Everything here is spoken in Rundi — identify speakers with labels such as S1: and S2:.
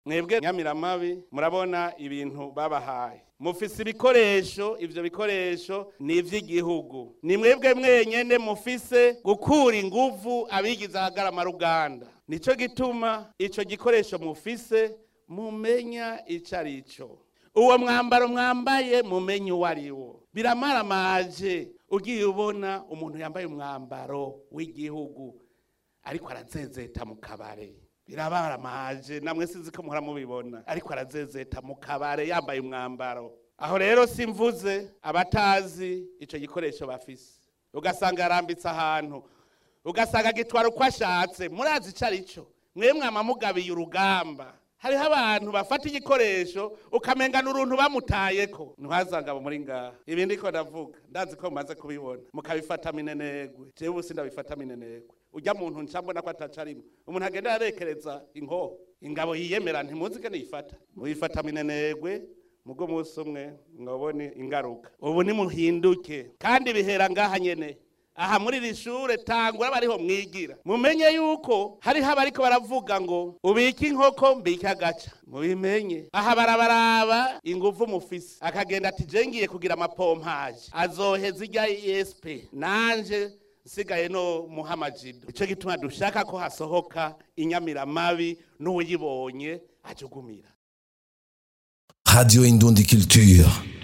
S1: mwebwe nyamiramabi murabona ibintu babahaye mufise ibikoresho ivyo bikoresho ni ivy'igihugu ni mwebwe mwenyene mufise gukura inguvu abigize ahagarama ruganda nico gituma ico gikoresho mufise mumenya ico ari cyo uwo mwambaro mwambaye mumenye uwo ari wo biramaramaje ugiye ubona umuntu yambaye umwambaro w'igihugu ariko arazezeta mu kabare birabaramaje namwe sinzi ko muhora mubibona ariko arazezeta mu kabare yambaye umwambaro aho rero simvuze abatazi ico gikoresho bafise ugasanga yarambitse ahantu ugasanga gitwara uko ashatse murazi ico ari cyo mwe mwama mugabiye urugamba hariho abantu bafata igikoresho ukamengana uruntu bamutayeko ntwazanga muri ngaha ibi ndiko ndavuga ndazi ko mumaze kubibona mukabifata minenegwe jewe ubu sindabifata minenegwe urya muntu nca mbona ko ataca arimwe umuntu agenda arekereza inkoho ingabo yiyemera ntimuzi ko niyifata muyifata minenegwe mugo munsi umwe mwabone ingaruka ubu nimuhinduke kandi bihera ngaha nyene aha muri iri shure tangura bariho mwigira mumenye yuko hariho abariko baravuga ngo ubike inkoko mbike agaca mubimenye aha barabaraba inguvu mufise akagenda ati je ngiye kugira amapompaje azoheza irya esp nanje nsigaye no muhamajido ico gituma dushaka ko hasohoka inyamiramabi n'uwuyibonye ajugumira
S2: Radio Indundi Culture.